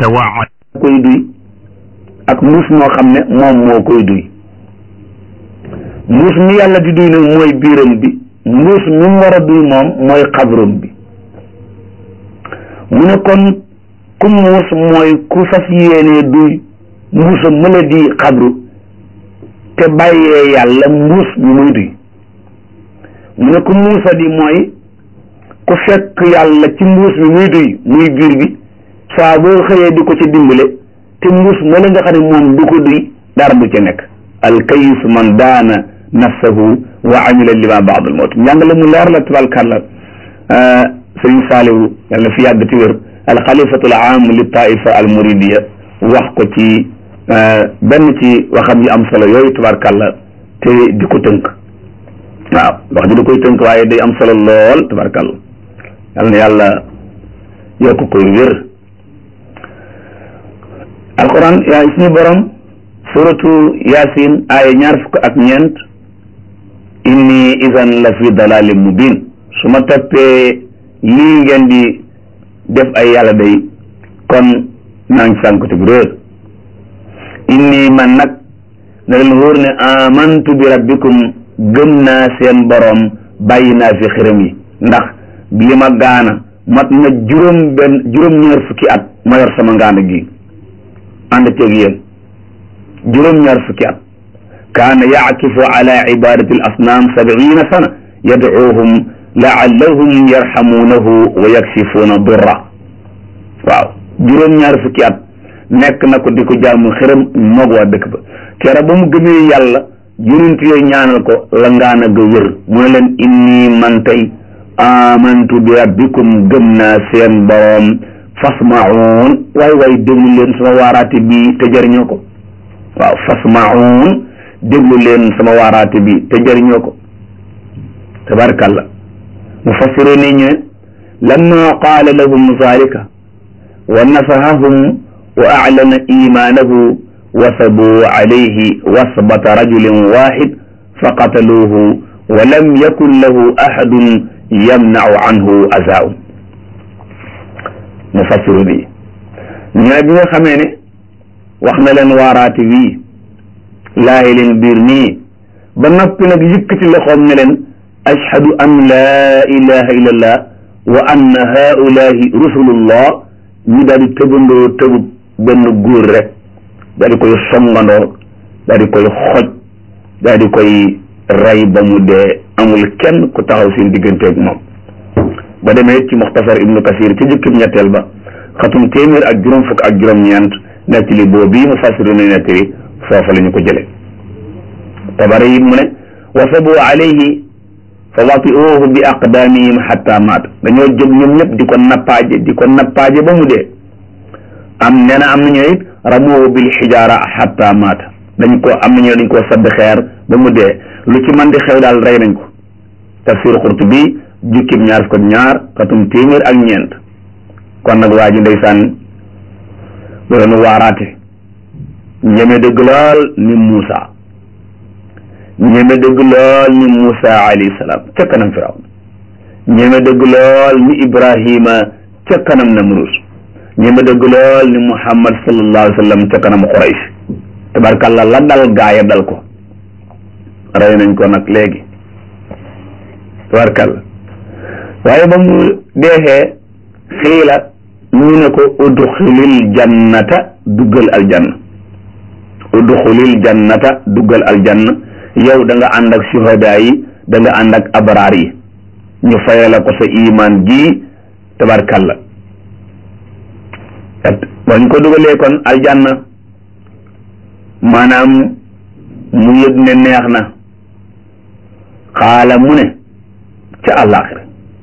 tawaad koy duy ak mbuus moo xam ne moom moo koy duy mbuus mi yàlla di duy nag mooy biiram bi mbuus mi mu war a duy moom mooy xabrum bi mu ne kon ku muus mooy ku fas yéenee duy mbuusam mëla di xabru te bàyyee yàlla mbuus bi muy duy mu ne ku muusa di mooy ku fekk yàlla ci mbuus bi muy duy muy biir bi saa boo xëyee di ko ci dimbale te mbuus mëla nga xam ne moom du ko duy dara du ca nekk alkayis man daana nafsahu wa amila lima baad al mawt njàngale mu leer la tabarkàlla sëriñ saalihu yàlla na fi yàgg ti wér alxalifatu al aam li taifa al muridiya wax ko ci benn ci waxam yi am solo yooyu tabarkàlla te di ko tënk waaw wax ji da koy tënk waaye day am solo lool tabarkàlla yàlla na yàlla yokk koy wér alquran yaa suñu borom suratu yasin aaya ñaar fukk ak ñeent inni idan la fi dalalin mubin su ma toppee lii ngeen di def ay yàlla day kon naa ngi sànkute bu réer inni man nag na leen wóor ne amantu bi rabbikum gëm naa seen borom bàyyi naa fi xërëm yi ndax li ma gaana mat na juróom benn juróom ñaar fukki at ma yor sama ngaana gi ànd ceeg yéen juróom ñaar fukki at kaana yaakifu ala ibadati al asnaam sabiina sana yadcuuhum laallahum yarxamuunahu wa yaksifuuna durra waaw juróom ñaar fukki at nekk na ko di ko jaamu xërëm moog waa dëkk ba kera ba mu gëmee yàlla yonent yooyu ñaanal ko la ngaana ga wér mu ne leen inni man tey amantu bi rabbikum gëm naa seen boroom fasmaun waay waay déglu leen sama waaraate bi te jëriñoo ko waaw fasmaun déglu leen sama waaraate bi te jëriñoo ko tabarkalla mufassiru ni ñu lamma qaala lahum zalika wa nasahahum wa aclana imaanahu wasabuu alayhi wasbata rajulin waxid faqataluuhu wa lam yakun lahu axadun yamnacu anhu azaun mufassiru bi ñooy bi nga xamee ne wax na leen waaraate wii laayi leen biir nii ba noppi nag yëkkati loxoom ne leen ashhadu an laa ilaha illa allah wa anna haulahi rusulullah ñu daal di tëbandoo tëbub benn góor rek daal di koy songandoo daal di koy xoj daal di koy rey ba mu dee amul kenn ku taxaw seen digganteeg moom ba demee ci muxtasar ibnu kasir ci jukkib ñetteel ba xatum téeméer ak juróom fukk ak juróom-ñeent nettali boobu bii mu fasiru ne nettali foofa la ñu ko jële tabari it mu ne wasabu alayhi fa watiuhu bi aqdaamihim xatta maat dañoo jóg ñoom ñëpp di ko nappaaje di ko nappaaje ba mu dee am nee na am nañu it ramuhu bil xijaara xatta maat dañ ko am nañu dañ koo sadd xeer ba mu dee lu ci man di xew daal rey nañ ko tafsir Qurtubi jukkib ñaar fukk ak ñaar xatum téeméer ak ñeent kon nag waa ji ndeysaan doon waaraate ñeme dëgg lool ni Muusa ñeme dëgg lool ni Muusa alayhi salaam ca kanam Firawn ñeme dëgg lool ni Ibrahima ca kanam Namrus ñeme dëgg lool ni Muhammad sallallahu alayhi wa sallam ca kanam Quraysh tabarkàlla la dal gaaya dal ko rey nañ ko nag léegi tabarkàlla waaye ba mu deexee xiila ñu ne ko udxulil jannata duggal aljanna udxulil jannata duggal aljanna yow da nga ànd ak suhadaa yi da nga ànd ak abraar yi ñu fayala ko sa iman ji tabarkalla bañ ko dugalee kon aljanna maanaam mu yëg ne neex na xaala mu ne ca àllaaxira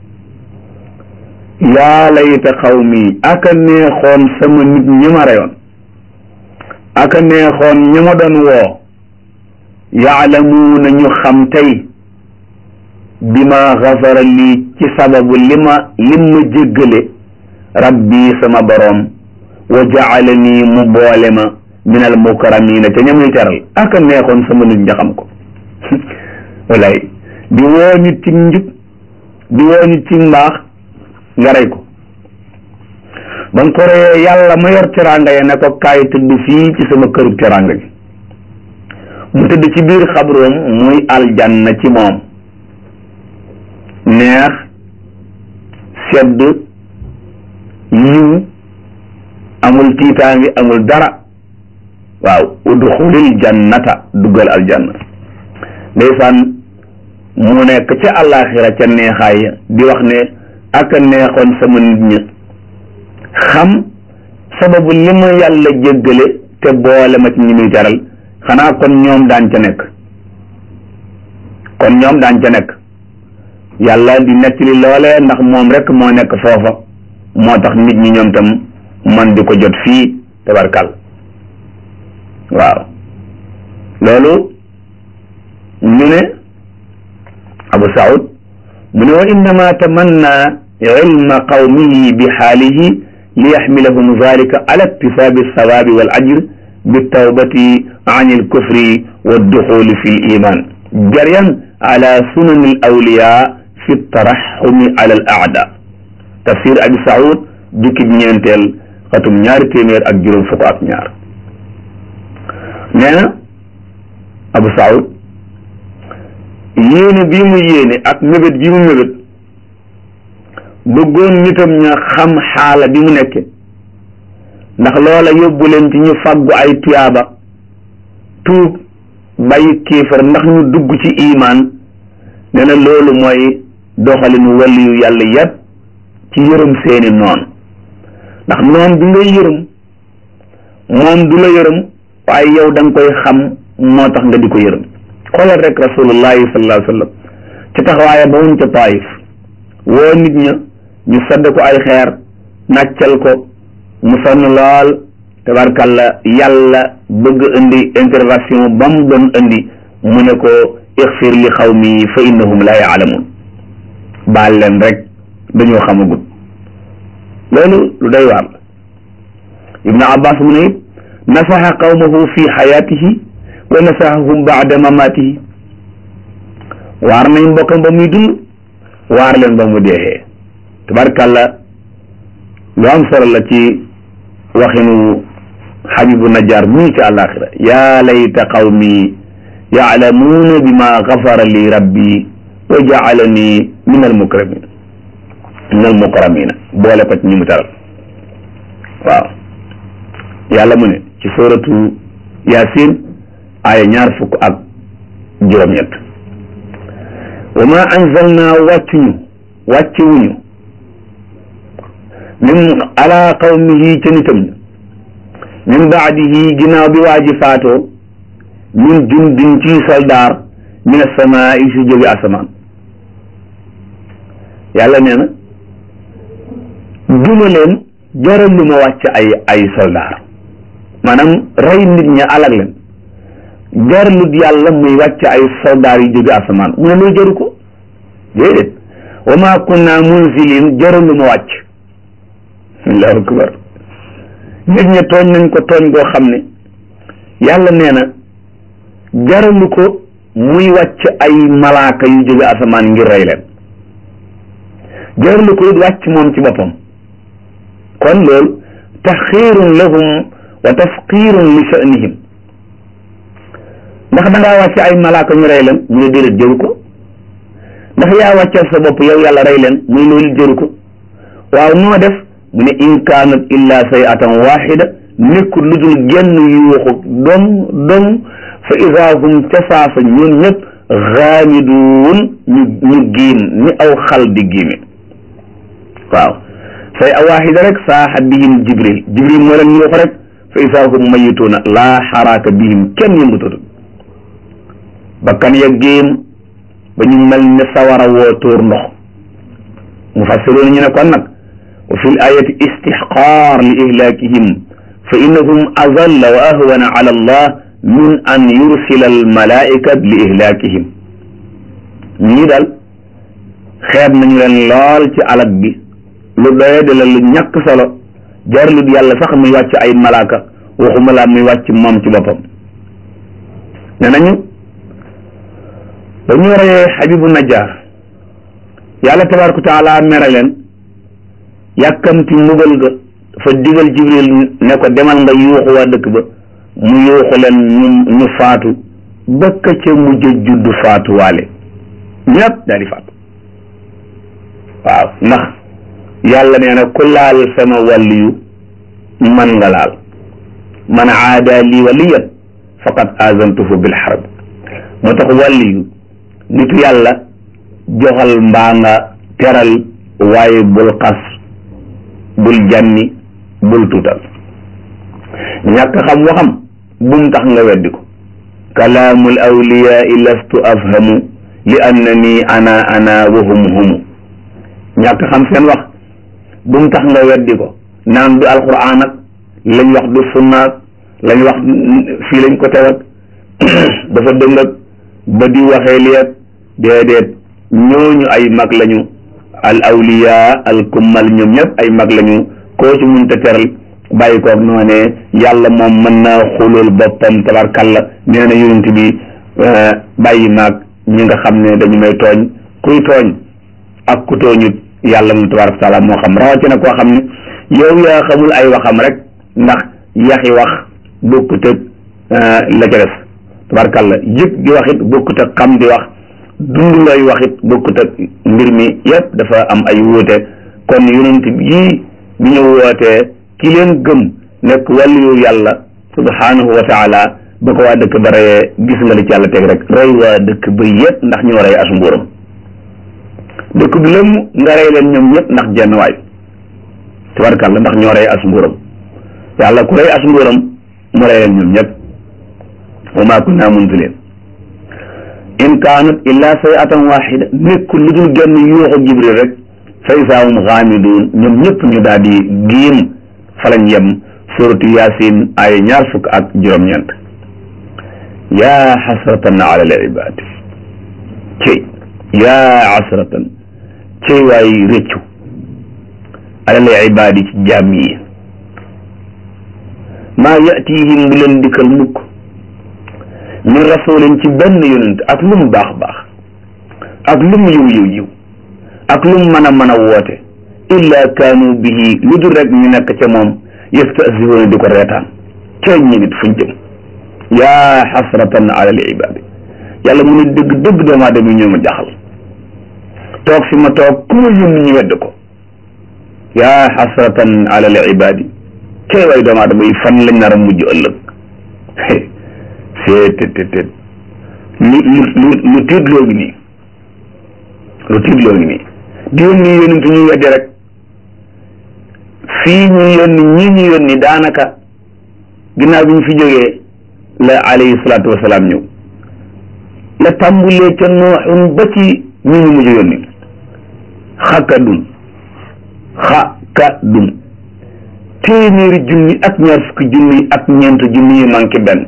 yaa layta xawmi aka neexoon sama nit ñi ma reyoon aka neexoon ñi ma doon woo yaalamuuna ñu xam tey bi ma xafara lii ci sababu li ma lim ma jéggale rabbi sama boroom wa jaalani mu boole ma min al mukarramina ca ñamuy teral aka neexoon sama nit ña xam ko walay di woo nit ci njub di woo nit ci mbaax nga rey ko ba nga ko reyee yàlla ma yor teraanga ya ne ko kaay tëdd fii ci sama këru teraanga gi mu tëdd ci biir xabroom muy aljanna ci moom neex sedd yiw amul tiitaangi amul dara waaw udxulil jannata duggal aljanna ndeysaan mu nekk ca àllaaxira ca neexaay di wax ne ak a neexoon sama nit ñi xam sababu li ma yàlla jéggale te boole ma ci ñi muy teral xanaa kon ñoom daan ca nekk kon ñoom daan ca nekk yàlla di nettali loolee ndax moom rek moo nekk foofa moo tax nit ñi ñoom tam man di ko jot fii tabarkal waaw loolu ñu ne abu saud mu ne wa innama tamanna ilma qawmihi bi xaalihi li yaxmilahum dalika ala iktisaabi alsawaabi wal ajr bitawbati an alkufri walduxuli fi liman jaryan ala sunani alawliya fi taraxumi ala al aada tafsir abi saud jukkib ñeenteel xatum ñaari téeméer ak juróom fukk ak ñaar nee na abu saud yéene bii mu yéene ak mébét bii mu mébét bëggoon nitam ña xam xaala bi mu nekke ndax loola yóbbu leen ci ñu faggu ay tuyaaba tuub bàyyi kéefar ndax ñu dugg ci imaan nee na loolu mooy doxalinu waliyu yàlla yépp ci yërëm seeni noon ndax noon bi ngay yërëm moom du la yërëm waaye yow da nga koy xam moo tax nga di ko yërëm xoolal rek rasulullahi sallallahu alayhi wa sallam ci taxawaaya ba wuñ ca taayif woo nit ña ñu sadd ko ay xeer nàccal ko mu sonn lool tabarkalla yàlla bëgg indi intervention ba mu doon indi mu ne ko ixfir li xawmi fa innahum la yaalamun baal leen rek dañoo xamagut loolu lu doy waar la ibnu abbas mu ne it nasaxa qawmahu fi xayaatihi wa nasaxahum baada mamatihi waar nañ mbokkam ba muy dund waar leen ba mu deexee tabarkalla lu am solo la ci waxinu xabibu najjar mii ci àllaaxira yaa layta qawmi yaalamuuna bima gafara li rabbi wa jaalani min almukramin min almukramina boole ko ci ñi mu taral waaw yàlla mu ne ci suratu yasin aaya ñaar fukk ak juróom-ñett wa ma anzalna wàccuñu wàcciwuñu min ala qawmihi ca nitam ña min baadihi ginnaaw bi waa ji faatoo min jundin ci soldaar min asamaa yi si jóge asamaan yàlla nee na duma leen jaral lu ma wàcc ay ay soldaar maanaam rey nit ña alag leen jaralut yàlla muy wàcc ay soldaar yu jóge asamaan mu ne loolu jaru ko déedéet wa ma kunna munzilin jaral lu ma wàcc allahu akbar nit ña tooñ nañ ko tooñ goo xam ne yàlla nee na jaralu ko muy wàcc ay malaaka yu jóge asamaan ngir rey leen jaralu ko it wàcc moom ci boppam kon loolu taxxiirun lahum wa tafqiirun li sha'nihim ndax da ngaa wàcc ay malaaka ñu rey leen ñu ne déedéet jëru ko ndax yaa wàccal sa bopp yow yàlla rey leen muy loolu jëru ko waaw noo def mu ne in kaanat illa sayatan waxida nekkul lu dul genn yuuxu dong dong fa ida hum ca saasa ñun ñëpp xaamiduun ñu ñu giim ni aw xal di giime waaw say a waxida rek saaxa bihim jibril jibril moo leen yuuxu rek fa ida hum mayituuna laa xaraaka bihim kenn yëngutatu bakkan ya giim ba ñu mel ne sawara woo tóor ndox mu fassiroon ñu ne kon nag wa fi l ayati istixqaar li ihlaakihim fa innahum azalla wa ahwana ala allah min an yursila al malaika li ihlaakihim ñii daal xeeb nañu leen lool ci alag bi lu doye de la lu ñàkk solo jarlut yàlla sax muy wàcc ay malaaka waxuma laa muy wàcc moom ci boppam ne nañu ba ñu reyee xabibu najjar yàlla tabaraka wa taala mere leen yàkkamti mbugal ga fa digal jibril ne ko demal nga yuuxu waa dëkk ba mu yuuxu leen ñu ñu faatu bëkk ca mujj juddu faatu waale ñëpp daal di faatu waaw ndax yàlla nee na ku laal sama wàlliyu man nga laal man aada lii waliyan faqad azantuhu bil harb moo tax wàlliyu nitu yàlla joxal mbaa nga teral waaye bul xas bul jànni bul tuutal ñàkk xam waxam bum tax nga weddi ko kalaamul awliyaai lastu afhamu li annani ana ana wa hum humu ñàkk xam seen wax bum tax nga weddi ko naan du alquran ak lañ wax du sunnaak lañ wax fii lañ ko tewat dafa dëng ak ba di waxee liet déedéet ñooñu ay mag lañu al awliya al kummal ñoom ñëpp ay mag lañu koo ci munta teral bàyyi koog noonee yàlla moom mën naa xulul boppam tabarkalla nee na yonent bi bàyyi maag ñi nga xam ne dañu may tooñ kuy tooñ ak ku tooñut yàlla moom tabaraka taala moo xam rawatina koo xam ne yow yaa xamul ay waxam rek ndax yaxi wax bokkut ak la ca def tabarkalla yëg di wax it bokkut ak xam di wax dund looy wax it bokkut ak mbir mi yëpp dafa am ay wuute kon yonent yii bi ñu wootee ki leen gëm nekk wàllu yàlla subhanahu wa taala ba ko waa dëkk ba reyee gis nga li ci yàlla teg rek rey waa dëkk ba yëpp ndax ñoo rey as mbuuram dëkk bi lëmm nga rey leen ñoom ñëpp ndax jenn waay tabarkalla ndax ñoo rey as mbuuram yàlla ku rey as mbuuram mu rey leen ñoom ñëpp wa maa kunna munzilin in kaanat illa sayatan waxida nekkul lu dul genn yuuxu jibril rek fa isaahum xaamiduun ñoom ñëpp ñu daal di giim falañ yem suratu yaasin ay ñaar fukk ak juróom-ñeent yaa xasratan ala al ibaad cey yaa xasratan cey waay rëccu ala al ibaad ci jaam yi maa yatihim bu leen dikkal mukk min rasulin ci benn yonent ak lu mu baax baax ak lu mu yiw yiw yiw ak lu mu mën a mën a woote illa kaanu bihi lu dul rek ñu nekk ca moom yastasihuuna di ko reetaan cay ñi nit fuñ jëm yaa xasratan ala al ibaadi yàlla mu ne dëgg dëgg doomu aadama yi ñoo ma jaxal toog fi ma toog ku ma yónni ñu wedd ko yaa xasratan ala al ibaadi cay waay doomu aadama yi fan lañ nar a mujj ëllëg seetetetet lu lu lu lu tiitloo ngi nii lu tiitloo ngi nii di yónni yónni ñu weddi rek fii ñu yónni ñi ñu yónni daanaka ginnaaw bi ñu fi jógee la alayhi salaatu wasalaam ñëw la tàmbulee ca nooxun ba ci ñi ñu mujj yónni xakadun xakadun téeméeri junni ak ñaar fukki junni ak ñeent junni yi manqué benn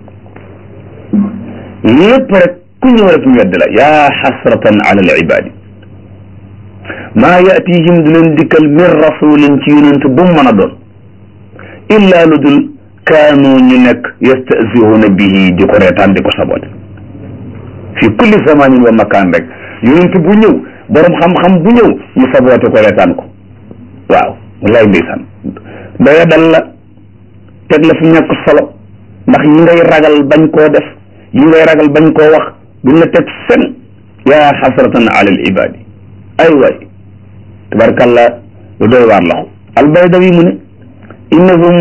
lépp rek ku ñëw rek ñu wedd la yaa xasratan ala al ibaadi maa yatihim du leen dikkal min rasulin ci yonent bu mu mën a doon illa lu dul kaanu ñu nekk yastasihuuna bihi di ko reetaan di ko sabote fi kulli zamanin wa makaan rek yonent bu ñëw borom xam-xam bu ñëw ñu sabote ko reetaan ko waaw wallaay ndeysaan doya dal la teg la fi ñàkk solo ndax yi ngay ragal bañ koo def yi ngay ragal bañ koo wax duñ la teg fen yaa xasratan ala al ibadi ay waay tabarkalla lu doy waar laxu albaydawi mu ne innahum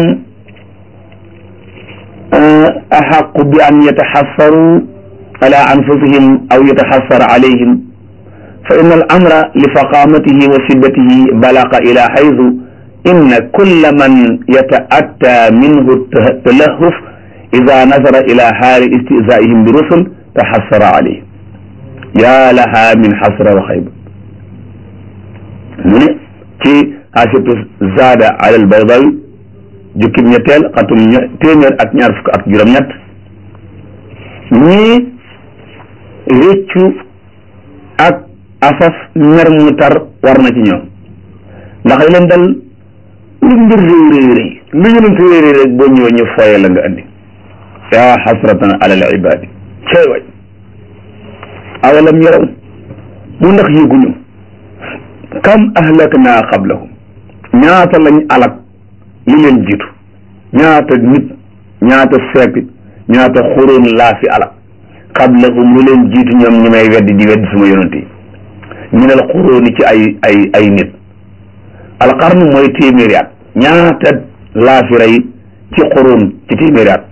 axaqu bi an yataxassaru ala anfusihim aw yataxassar alayhim fa inna al amra li faqamatihi wa shiddatihi balaqa ila xaytu inna kulla man yata'atta minhu talahuf ida nasara ila xaali istizaihim bi rusul taxassara alayhim yaa laha min xasra wa xayba mu ne ci xaasitu zaada ala al baydawi jukkib ñetteel xatum téeméer ak ñaar fukk ak juróom-ñett ñii réccu ak asaf mer mu tar war na ci ñoom ndax li leen dal lu mbir réy réy réy lu ñu leen fi réy réy rek boo ñëwee ñu fooye la nga andi yaa xasratan ala al ibadi cey way awalam yaraw mu ndax yëguñu kam ahlakna qablahum ñaata lañ alak li leen jiitu ñaata nit ñaata siècle ñaata xuróon laa fi ala qablahum lu leen jiitu ñoom ñi may weddi di weddi suma yonent yi minal xuróoni ci ay ay ay nit alqarn mooy téeméeri at ñaata laa fi rey ci xuróon ci téeméeri at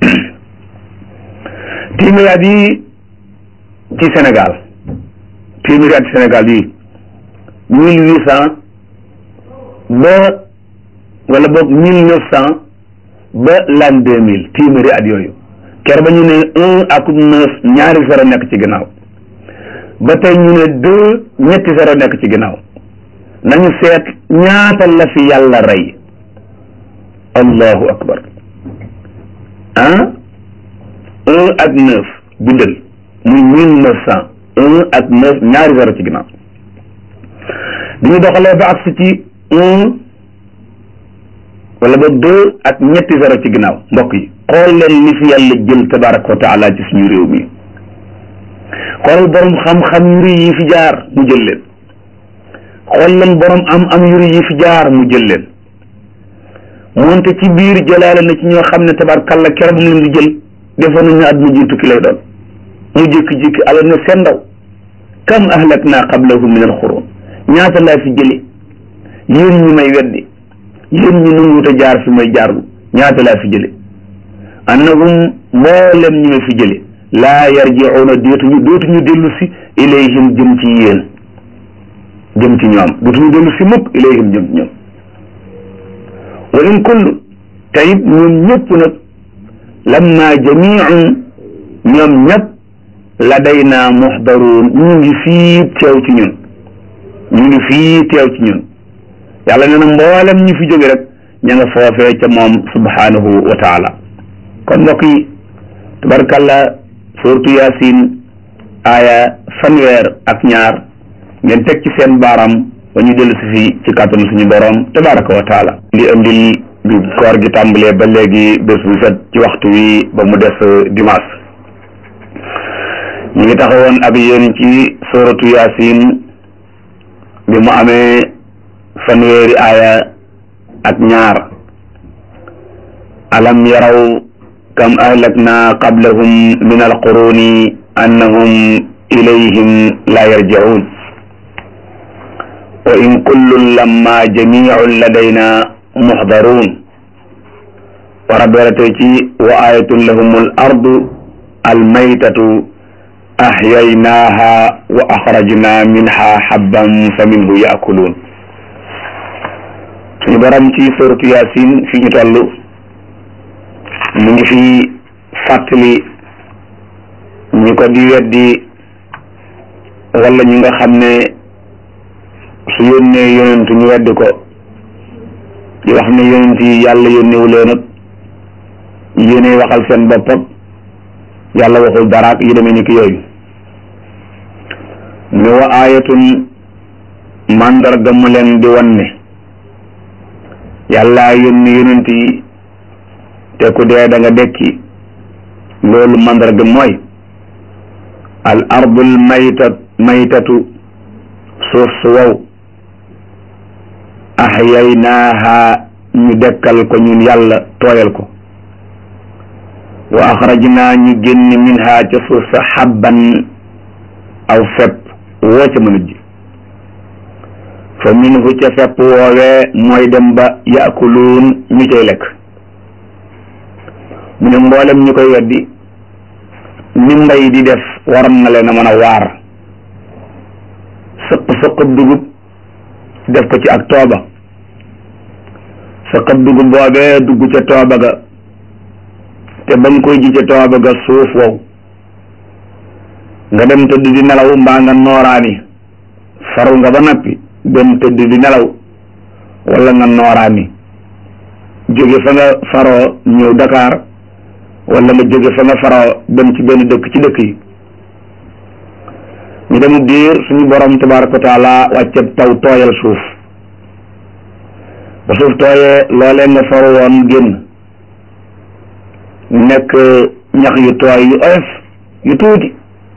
téeméeri at yi ci Sénégal téeméeri at Sénégal yi mille huit cent ba wala boog mille neuf cent ba l'an deux mille téeméeri at yooyu ker ba ñu ne un ak neuf ñaari zéro nekk ci ginnaaw ba tey ñu ne deux ñetti zéro nekk ci ginnaaw nañu seet ñaata la fi yàlla rey allahu akbar ah un ak neuf bindal muy mille neuf cent un ak neuf ñaari zéro ci ginnaaw bi ñu doxalee ba agsi ci un wala ba deux ak ñetti zéro ci ginnaaw mbokk yi xool leen li fi yàlla jël tabaraka wa taala ci suñu réew mi xoolal borom xam-xam yu rëy yi fi jaar mu jël leen xool leen borom am-am yu rëy yi fi jaar mu jël leen moonte ci biir jëlaale na ci ñoo xam ne tabarkalla keroog mu leen di jël defoon nañu àdduna ji tukki lay doon mu jékki-jékki ala ne seen ndaw kam ahlakna qablahum min alxurun ñaata laa fi jële yéen ñi may weddi yéen ñi nanguwut a jaar fi may jaarlu ñaata laa fi jële annahum mboolem ñi ma fi jële laa yarji'una dootuñu dootuñu dellu si ilayhim jëm ci yéen jëm ci ñoom dootuñu dellu si mukk ilayhim jëm ci ñoom wa in kullu tayit ñoom ñëpp nag lamma jami'un ñoom ñëpp ladayna muhdaruun ñu ngi fii teew ci ñun ñu ngi fii teew ci ñun yàlla nee na mboolem ñu fi jóge rek ña nga foofee ca moom subhanahu wa taala kon mbokk yi tabarkalla suurtu yaasin aaya fanweer ak ñaar ngeen teg ci seen baaram ba ñu dellu si fi ci kàttanu suñu borom tabaraka wa taala li andil bi koor gi tàmbalee ba léegi bés bu set ci waxtu wi ba mu des dimanche ñu ngi taxawoon ak yéen ci suuratu yaasin bi mu amee fanweeri aaya ak ñaar alam yaraw kam ahlakna qablahum min alquruni annahum ilayhim la yarji'un wa in kullun lamma jami'un ladayna muhdarun wa rabberate ci wa ayatun lahum al ardu almaytatu ahyaynaha wa akhrajna minha habban fa minhu ya'kulun suñu borom ci suratu yasin fi ñu toll mu ngi fi fàttali ñi ko di weddi wala ñi nga xam ne su yónnee yonent ñu weddi ko di wax ne yonent yi yàlla yónnewu leen ak yéene waxal seen bopp ak yàlla waxul daraak yi demee ni ki yooyu mu ne wa aayatun màndarga mu leen di wan ne yàlla yónni yonent yi te ku dee da nga dekki loolu mandarga mooy al ardul maytat maytatu suuf su wow ahyaynaaha ñu dekkal ko ñun yàlla tooyal ko wa axrajnaa ñu génn minha ca suuf sa xabban aw fepp woo ca mën a ji fa minhu ca fepp woowee mooy dem ba yaakuluun ñu cay lekk mu ne mboolem ñu koy weddi ni mbay di def waroon na leen a mën a waar sëq sëqab dugub def ko ci ak tooba sëqab dugub boobee dugg ca tooba ga te ba nga koy ji ca tooba ga suuf wow nga dem tëdd di nelaw mbaa nga nooraani faru nga ba noppi dem tëdd di nelaw wala nga nooraani jóge fa nga faroo ñëw Dakar wala nga jóge fa nga faroo dem ci benn dëkk ci dëkk yi ñu demu diir suñu borom tabaraka wa taala wàcceb taw tooyal suuf ba suuf tooyee loolee nga faru woon génn nekk ñax yu tooy yu oyof yu tuuti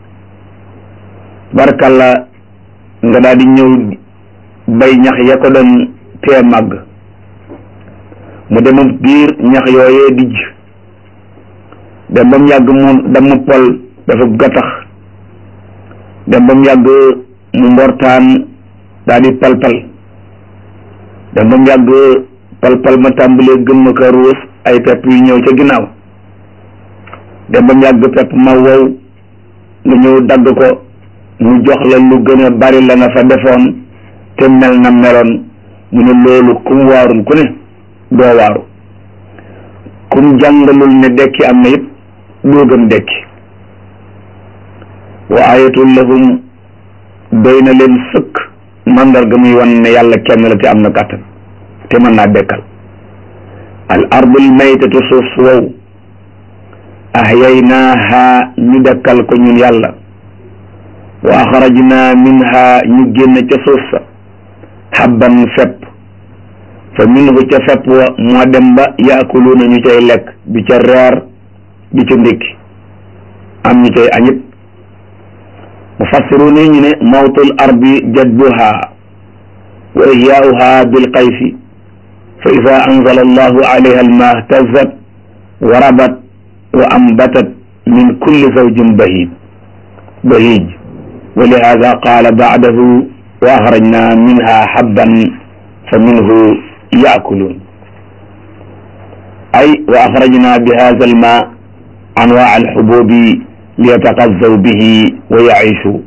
barkalla nga daal di ñëw bay ñax ya ko doon tee màgg mu demam biir ñax yooyee dijj dem ba mu yàgg mu damm pol dafa gattax dem ba mu yàgg mu mbortaan daal di palpal dem ba mu yàgg palpal ma tàmbalee gëm ma ka ruus ay pepp yu ñëw ca ginnaaw dem ba mu yàgg pepp ma wow nga ñëw dagg ko mu jox la lu gën a bari la nga fa defoon te mel na meloon mu ne loolu kum waarul ku ne doo waaru kum jàngalul ne dekki am na it doo gëm dekki wa ayatul lahum doy na leen sëkk mandarga muy wan ne yàlla kenn la te am na kàttan te mën naa dekkal al ardul maytatu suuf su wow ahyaynaaha ñu dekkal ko ñun yàlla wa axrajna minha ñu génn ca suuf sa habban fepp fa minhu ca fepp wa moo dem ba yaakuluuna ñu cay lekk bi ca reer bi ca ndékki am ñu cay añit mufassiruun yi ñu ne mawtul ardi jadbuha wa ihyaauha bilqayfi fa ida anzala allahu alayha alma htazat wa rabat wa ambatat min kulli zawjin bahij bahij wa lihada qaala baadahu wa axrajna minha habban fa minhu yaakuluun ay wa axrajna bi hada alma anwaa alxububi liyataqazzaw bihi wa yaishu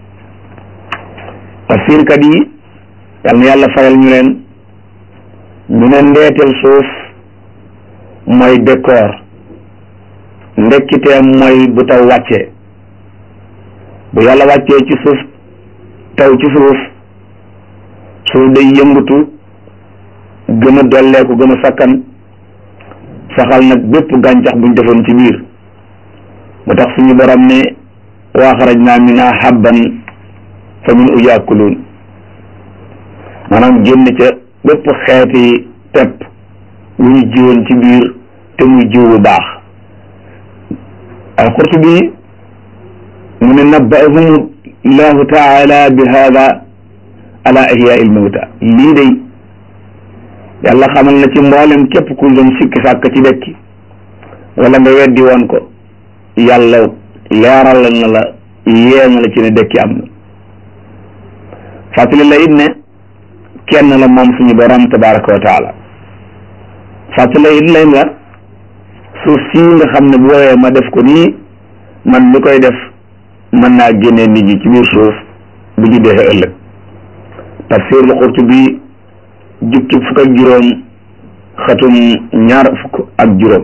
tafsirkat yi yal na yàlla fayal ñu leen ñu ne ndeetel suuf mooy décor ndekkiteem mooy bu taw wàccee bu yàlla wàccee ci suuf taw ci suuf suuf day yëngatu gën a dolleeku gën a sakkan saxal nag bépp gàncax buñ defoon ci biir mu tax suñu borom ne wa axrajna minha habban fa minhu yaakuluun maanaam génn ca bépp xeeti tepp wu ñu jiwoon ci biir te muy jiw bu baax alqurtubi mu ne nabbahum llahu taala bi hada ala ihyaa il mawta lii day yàlla xamal na ci mboolem képp ku doon sikki sàkk ci dekki wala nga weddi woon ko yàlla leeral na la yee na la ci ne dekki am na fàttali la it ne kenn la moom suñu borom tabaraka wa taala fàttali la it leen la suuf sii nga xam ne bu woowee ma def ko nii man mi koy def mën naa génnee nit ñi ci biir suuf bu ñu defee ëllëg tafsir lu Qurtubi jukki fukk ak juróom xatum ñaar fukk ak juróom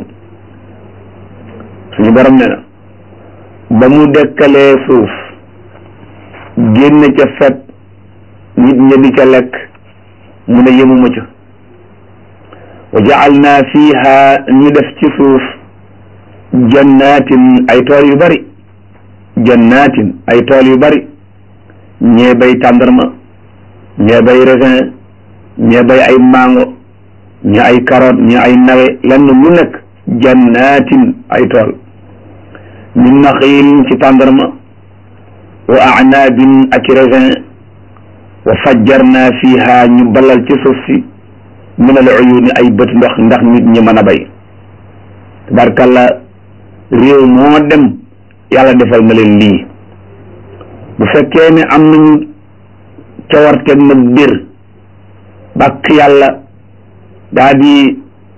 suñu borom ne na ba mu dekkalee suuf génn ca fet nit ña di ca lekk mu ne yemuma ca wa ja'alna fiha ñu def ci suuf jannatin ay tool yu bari jannatin ay tool yu bari ñee bay tàndarma ñee bay raisin ñee bay ay mango ñee ay carotte ñee ay nawe lenn lu nekk jannatin ay tool min naxiil ci tàndarma wa anaabin ak raisin wa fajjarna fiha ñu balal ci suuf si min al uyuni ay bët ndox ndax nit ñi mën a bay tabarkalla réew moo dem yàlla defal na leen lii bu fekkee ne am nañu cawarteeg nag bir bàkk yàlla daa di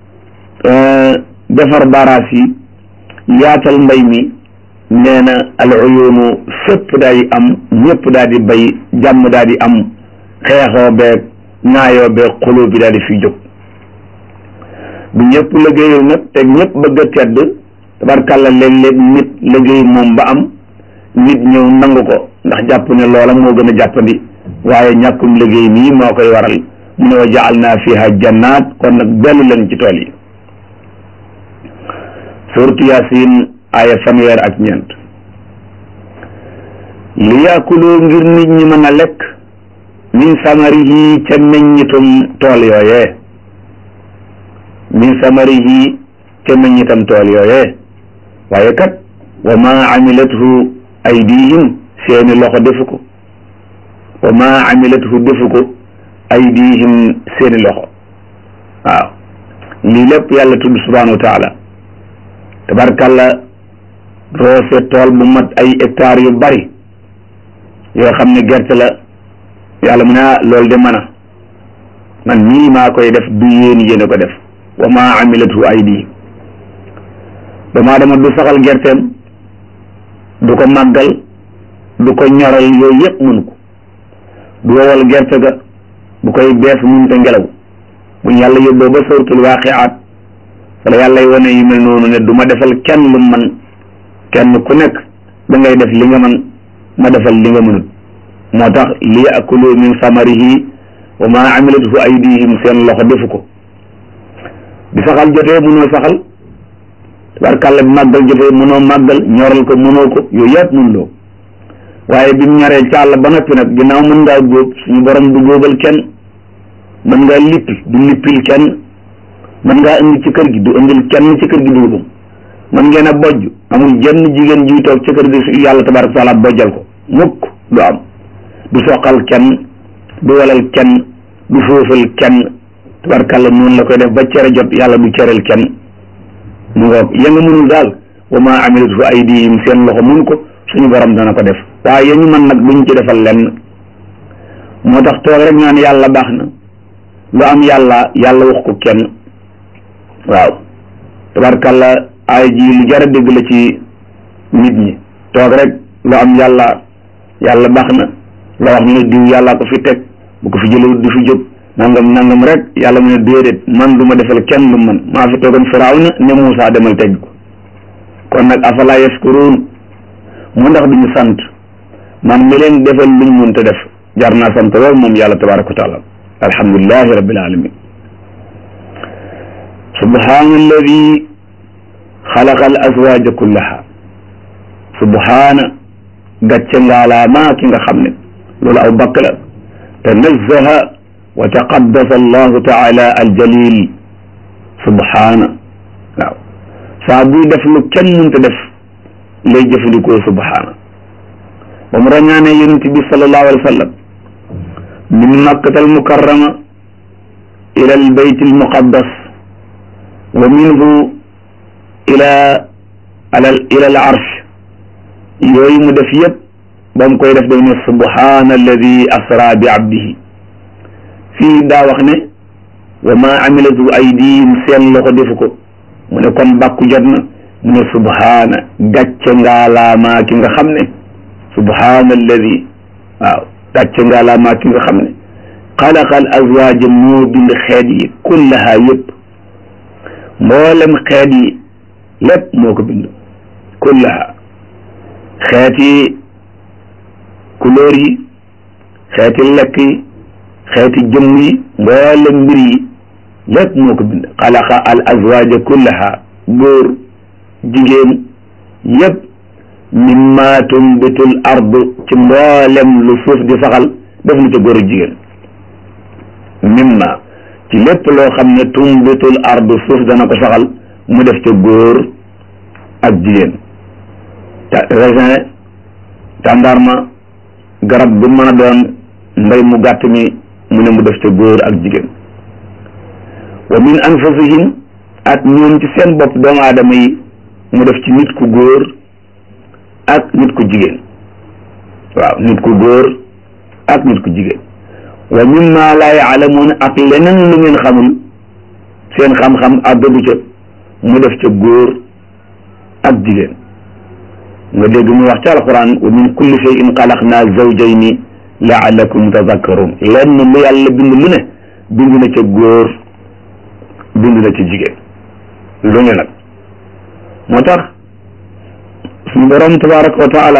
defar baraas yi yaatal mbay mi nee na al uyunu fépp daal di am ñëpp daal di bay jàmm daal di am xeexoo beeg ñaayoo beeg xuloo bi daal di fi jóg bu ñëpp liggéeyul nag te ñëpp bëgg a tedd tabarkàlla léeg-léeg nit liggéey moom ba am nit ñëw nangu ko ndax jàpp ne loola moo gën a jàppandi waaye ñàkkum liggéey nii moo koy waral mu ne wa jaal naa fiha jannaat kon nag dellu leen ci tool yi suratu yasin aaya fanweer ak ñeent li yaakulu ngir nit ñi mën a lekk min samarihi ca meññitum tool yooyee min samarihi ca meññitam tool yooyee waaye kat wa ma amilathu aydihim seeni loxo defu ko wa ma amilathu defu ko aydihim seeni loxo waaw lii lépp yàlla tudd subhanahu wa taala tabarkàlla roose tool bu mat ay hectares yu bari yoo xam ne gerte la yàlla mu ne ah loolu de mën a man nii maa koy def du yéen yéen a ko def wa maa amilatu aydi damaa dama du saxal gerteem du ko màggal du ko ñoral yooyu yëpp mënu ko du wowal gerte ga bu koy bees mun te ngelaw bu yàlla yóbboo ba suratul waaqiaat wala yàlla y wane yu mel noonu ne du ma defal kenn lu man kenn ku nekk da ngay def li nga man ma defal li nga mënut moo tax li yakulu min samarihi wa ma amilatuhu aydihim seen loxo defu ko bi saxal jotee mënoo saxal tabarkàlla bi màggal jotee mënoo màggal ñoral ko mënoo ko yooyu yëpp mënuloo waaye bi mu ñoree ca àll ba noppi nag ginnaaw mën ngaa góob suñu borom du góobal kenn mën ngaa lippi du lippil kenn mën ngaa indi ci kër gi du indil kenn ci kër gi dugubam mën ngeen a bojj amul jenn jigéen jiy toog ci kër gi su yàlla tabaraka taala bojjal ko mukk du am du soqal kenn du walal kenn du foofal kenn tabarkàlla noonu la koy def ba cere jot yàlla du cereel kenn mu ngoog ya nga mënul daal wa ma amilatu aydihim seen loxo mun ko suñu borom dana ko def waaye ñu man nag duñ ci defal lenn moo tax toog rek naan yàlla baax na lu am yàlla yàlla wax ko kenn waaw tabarkàlla ay ji lu jar a dégg la ci nit ñi toog rek lu am yàlla yàlla baax na la wax ñu ne diw yàllaa ko fi teg bu ko fi jëlewut du fi jóg nangam nangam rek yàlla mu ne déedéet man du ma defal kenn lu man maa fi toogoon firawna ne Muusaa demal teg ko kon nag afala yaskuruun mu ndax duñu sant man mi leen defal luñ mënta def jar naa sant lool moom yàlla tabaraka wa taala alhamdulilahi rabbil alamin subhana alladi xalaqa al azwaja kullaha subhana gàcce ngaalaamaa ki nga xam ne loolu aw bakk la tanazzaha wa taqaddasa allahu taala aljalil subhana waaw saa buy def lu kenn mënta def lay jëfandikoo subhana ba mu rañaane yonent bi sallallahu alayhi wa sallam min makkata almukarrama ila albayt almuqaddas wa minhu ila ala ila al arsh yooyu mu def yëpp ba mu koy def daf ne subhana alladi asra bi abdihi fii daa wax ne wa ma amilatu aydihim seen loxo defu ko mu ne kon bàkku jot na mu ne subhaana gàcce ngaalaamaa ki nga xam ne subhaana alladi waaw gàcce ngaalaamaa ki nga xam ne xalaqa al azwaaja moo bind xeet yi kullaha yëpp mboolem xeet yi lépp moo ko bind kullaha xeeti couleur yi xeeti lekk yi xeeti jëmm yi mboolem mbir yi lépp moo ko bind xalaqa al azwaaja kullaha góor jigéen yëpp mimma tumbitul ard ci mboolem lu suuf di saxal def na ca góor ak jigéen mimma ci lépp loo xam ne tumbitul ard suuf dana ko saxal mu def ca góor ak jigéen raisin tàndarma garab bu mën a doon mbay mu gàtt mi mu ne mu def ca góor ak jigéen wa min anfusihim ak ñoom ci seen bopp doomu aadama yi mu def ci nit ku góor ak nit ku jigéen waaw nit ku góor ak nit ku jigéen wa mimma laa yaalamuun ak leneen lu ngeen xamul seen xam-xam àggagu ca mu def ca góor ak jigéen nga dégg mu wax ci alquran wa min kulli shay'in xalaqnaa zawjayni laalakum tazakkarun lenn lu yàlla bind lu ne bind na ca góor bind na ci jigéen lu ne nag moo tax suñu borom tabaraka wa taala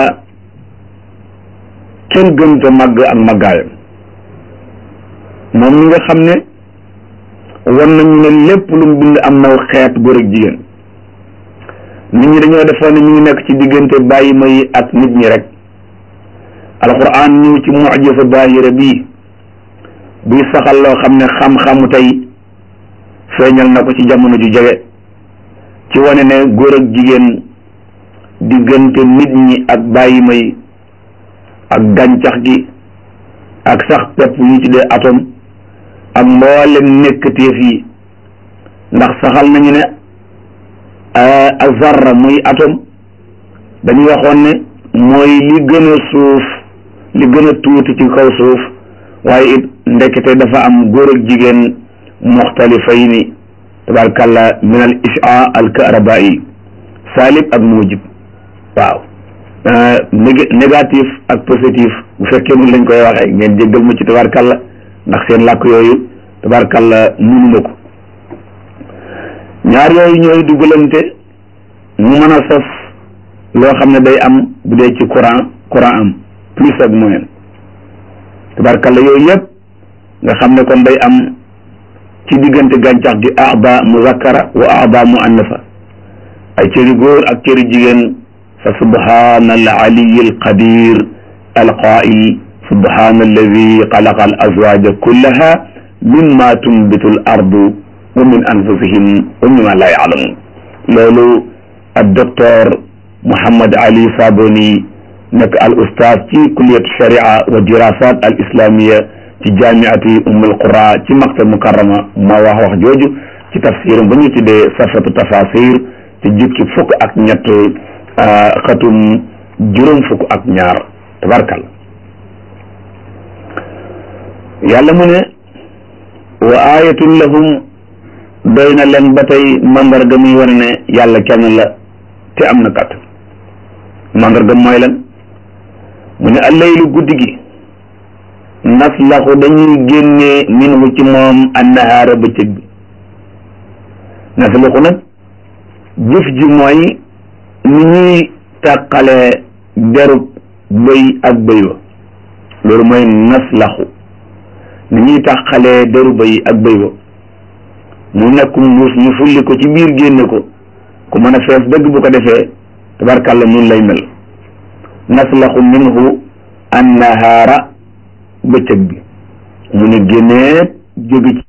kenn gën te màgg ak màggaayam moom mi nga xam ne wan nañu ne lépp lu mu bind am naw xeet góor ak jigéen nit ñi dañoo defoon ne ñu ngi nekk ci diggante bàyyi may ak nit ñi rek alquran ñëw ci mujisa baahira bii buy saxal loo xam ne xam-xamu tey feeñal na ko ci jamono ju jege ci wane ne góor ak jigéen diggante nit ñi ak bàyyi may ak gàncax gi ak sax pepp yi ci dee atome ak mboolem nekkateef yi ndax saxal nañu ne azarra muy atome dañu waxoon ne mooy li gën a suuf li gën a tuuti ci kaw suuf waaye it ndekete dafa am góor ak jigéen muxtalifayni tabarkàlla min al isha al karabai salib ak mujib waaw négatif ak positif bu fekkee mun lañ koy waxee ngeen jéggal ma ci tabarkàlla ndax seen làkk yooyu tabarkàlla munuma ko ñaar yooyu ñooy dugalante mu mën a sos loo xam ne day am bu dee ci courant courant am plus ak moyen tabarkàlla yooyu yëpp nga xam ne kon day am ci diggante gàncax gi aada muzakkara wa aada muannasa ay cëri góor ak cëri jigéen fa subhana al aliyi al qadir al qail subhana alladi xalaqa al azwaja kullaha mimma tunbitu al ardu wa min anfusihim wa mimma la yaalamun loolu ak docteur Mouhammad Ali Saboni nekk al ustaaz ci kulliyat sharia wa dirasat al islamia ci jaamiati ummul qura ci maktab mukarrama moo wax wax jooju ci tafsiram ba ñu tuddee safatu tafasir ci jukki fukk ak ñett xatum juróom fukk ak ñaar tabarkal yàlla mu ne wa ayatun lahum doy na leen ba tey mandarga muy wane ne yàlla kenn la te am na kat mandarga mooy lan mu ne allaylu guddi gi naslaxu dañuy génnee minhu ci moom annahaara bëccëg bi naslaxu nag jëf ji mooy ni ñuy tàqalee derub bëy ak bëy wa loolu mooy naslaxu ni ñuy tàqalee deru bëy ak bëy wa mu nekk mbuus ñu fulli ko ci biir génne ko ku mën a fees dëgg bu ko defee tabarkàlla nun lay mel naslaxu minhu annahaara bëccëg bi mu ne génnee jóge ci